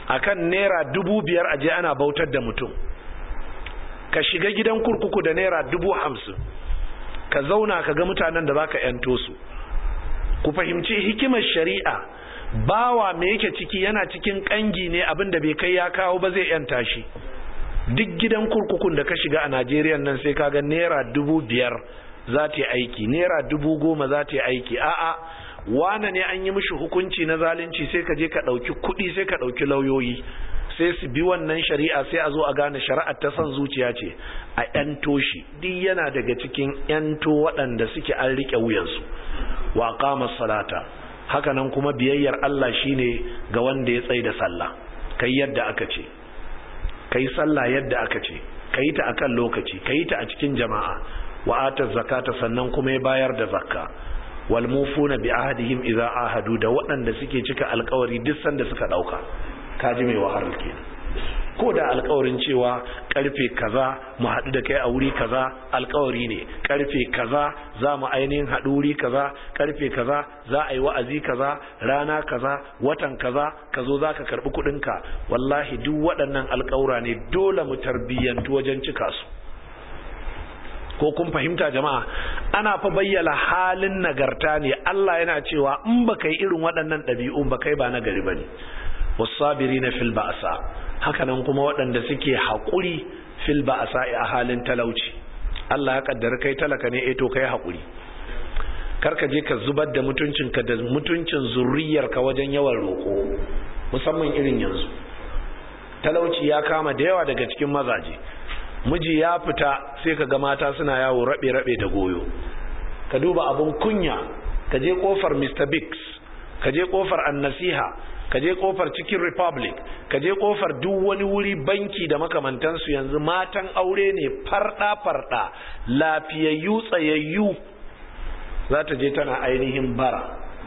akan naira dubu biyar aje ana bautar da mutum ka shiga gidan kurkuku da naira dubu hamsin ka zauna ka ga mutanen da za ka yanto su ku fahimci hikimar shari'a bawa me yake ciki yana cikin kangi ne abin da bai kai ya kawo ba zai yanta shi duk gidan kurkukun da ka shiga a najeriya nan sai ka ga naira dubu biyar za ta yi aiki naira dubu goma za ta yi aiki a'a wane ne an yi mishi hukunci na zalunci sai ka je ka ɗauki kuɗi sai ka ɗauki lauyoyi sai su bi wannan shari'a sai a zo a gane shari'ar ta son zuciya ce a yanto shi duk yana daga cikin yanto waɗanda suke an riƙe wuyansu wa qama salata hakanan kuma biyayyar Allah shine ga wanda ya tsaye da sallah kai yadda aka ce kai sallah yadda aka ce kai ta akan lokaci kai ta a cikin jama'a wa ata zakata sannan kuma ya bayar da zakka wal mufuna bi ahdihim idza ahadu da waɗanda suke cika alƙawari duk sanda suka dauka kaji mai wahalar kenan ko da alkawarin cewa karfe kaza mu haɗu da kai a wuri kaza alkawari ne karfe kaza za mu ainihin haɗu wuri kaza karfe kaza za a yi wa'azi kaza rana kaza watan kaza ka zo za ka karɓi kuɗinka wallahi duk waɗannan alkawura ne dole mu tarbiyyantu wajen cika su ko kun fahimta jama'a ana fa bayyana halin nagarta ne Allah yana cewa in ba kai irin waɗannan ɗabi'un ba kai ba nagari ba ne wasabirina fil ba'sa hakanan kuma waɗanda suke haƙuri fil ba'sa a halin talauci Allah ya kaddara kai talaka ne eh to kai haƙuri karka je ka zubar da mutuncinka da mutuncin zurriyarka wajen yawan roƙo musamman irin yanzu talauci ya kama da yawa daga cikin mazaje miji ya fita sai ka ga mata suna yawo rabe-rabe da goyo ka duba abun kunya ka je kofar Mr. Biggs ka je kofar annasiha ka je kofar cikin republic ka je kofar duk wani wuri banki da makamantansu yanzu matan aure ne farda-farda lafiyayyu tsayayyu za ta je tana ainihin bara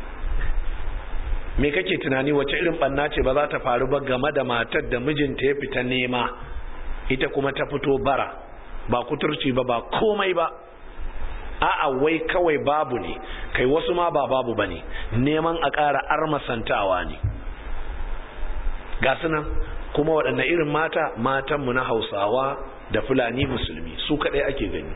me kake tunani wace irin banna ce ba za ta faru ba game da matar da mijinta ya fita nema ita kuma ta fito bara ba kuturci ba ba komai ba a'a wai kawai babu ne kai wasu ma ba babu bane neman a ƙara armasantawa ne ga nan kuma waɗanne irin mata matanmu na hausawa da fulani musulmi su kaɗai ake gani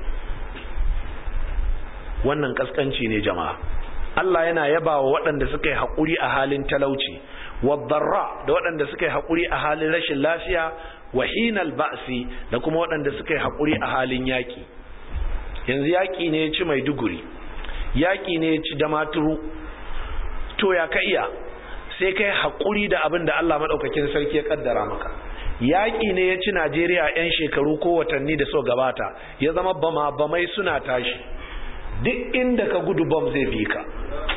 wannan ƙasƙanci ne jama'a Allah yana yaba wa waɗanda suka yi haƙuri a halin talauci wadarra da waɗanda suka yi haƙuri a halin rashin lafiya wa hinal ba'si da kuma waɗanda suka yi haƙuri a halin yaƙi yanzu yaƙi ne ya ci maiduguri yaƙi ne ya ci damaturu to ya ka iya sai kai haƙuri da abin da Allah maɗaukakin sarki ya ƙaddara maka yaƙi ne ya ci Najeriya 'yan shekaru ko watanni da so gabata ya zama bama bamai suna tashi duk inda ka gudu bom zai bi ka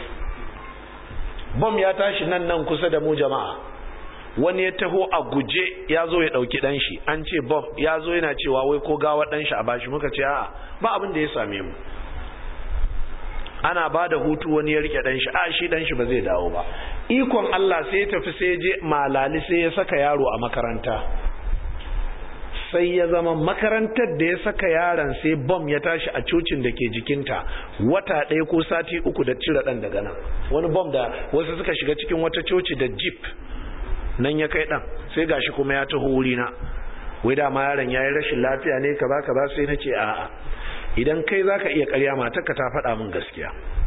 bom ya tashi nan nan kusa da mu jama'a wani ya taho a guje ya zo ya ɗauki ɗan shi an ce bom ya zo yana cewa wai ko gawa ɗan shi a bashi muka ce a'a ba abin da ya same mu ana ba da hutu wani ya rike ɗan shi a shi ɗan shi ba zai dawo ba ikon Allah sai ya tafi sai ya je malali sai ya saka yaro a makaranta sai ya zama makarantar da ya saka yaron sai bom ya tashi a cocin da ke jikinta wata ɗaya ko sati uku da cire ɗan daga nan wani bom da wasu suka shiga cikin wata coci da jeep nan ya kai ɗan sai gashi kuma ya taho wurina wai da ma yaron ya yi rashin lafiya ne kaza kaza sai na ce a'a idan kai zaka iya karya matarka ta faɗa min gaskiya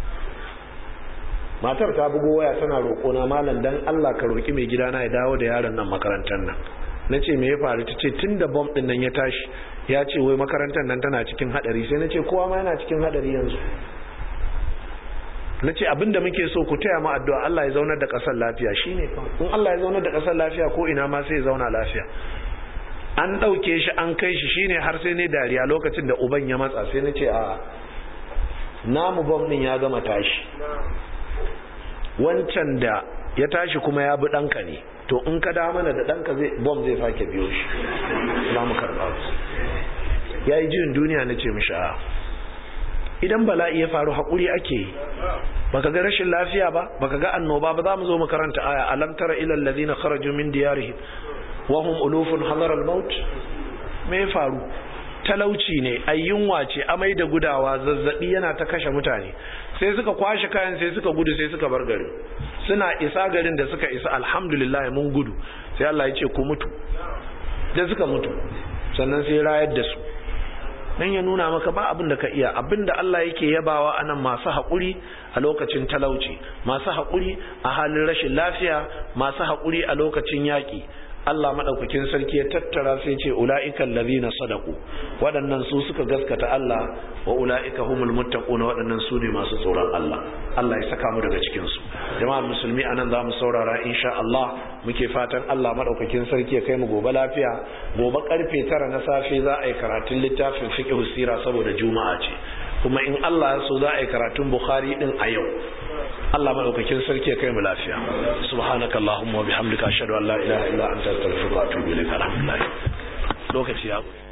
matar ta bugo waya tana roƙo na malam dan Allah ka roƙi mai gidana ya dawo da yaron nan makarantar nan na ce me ya faru ta ce tun da bom ɗin nan ya tashi ya ce wai makarantar nan tana cikin haɗari sai na ce kowa ma yana cikin haɗari yanzu na ce abinda muke so ku taya mu addu'a Allah ya zaunar da ƙasar lafiya shine in Allah ya zaunar da ƙasar lafiya ko ina ma sai ya zauna lafiya an ɗauke shi an kai shi shine har sai ne dariya lokacin da uban ya matsa sai na ce a namu bom ɗin ya gama tashi wancan da ya tashi kuma ya bi ɗanka ne to in ka da mana da ɗanka zai bom zai sake biyo shi za mu karɓa su ya yi jirin duniya na ce mishi a idan bala'i ya faru haƙuri ake yi baka ga rashin lafiya ba baka ga annoba ba za mu zo makaranta aya alam tara ilal ladina kharaju min diyarihim wa hum ulufun hadar al-maut me ya faru talauci ne ayyunwa ce amai da gudawa zazzabi yana ta kashe mutane sai suka kwashe kayan sai suka gudu sai suka bar garin suna isa garin da suka isa alhamdulillah mun gudu sai Allah ya ce ku mutu da suka mutu sannan sai rayar da su dan ya nuna maka ba abin da ka iya abin da Allah yake yabawa anan masu haƙuri a lokacin talauci masu haƙuri a halin rashin lafiya masu haƙuri a lokacin yaƙi Allah madaukakin sarki ya tattara sai ce ulaiikal ladina sadaqu waɗannan su suka gaskata Allah wa ulaika humul muttaqun waɗannan su ne masu tsoron Allah Allah ya saka mu daga cikin su jama'a musulmi anan zamu saurara insha Allah muke fatan Allah madaukakin sarki ya kai mu gobe lafiya gobe karfe 9 na safe za a yi karatun littafin fiqh sira saboda juma'a ce kuma in Allah ya so za a yi karatun Bukhari din a yau Allah madaukakin sarki ya kai mu lafiya subhanakallahumma wa bihamdika ashhadu an la ilaha illa anta astaghfiruka wa atubu ilaik alhamdulillah lokaci ya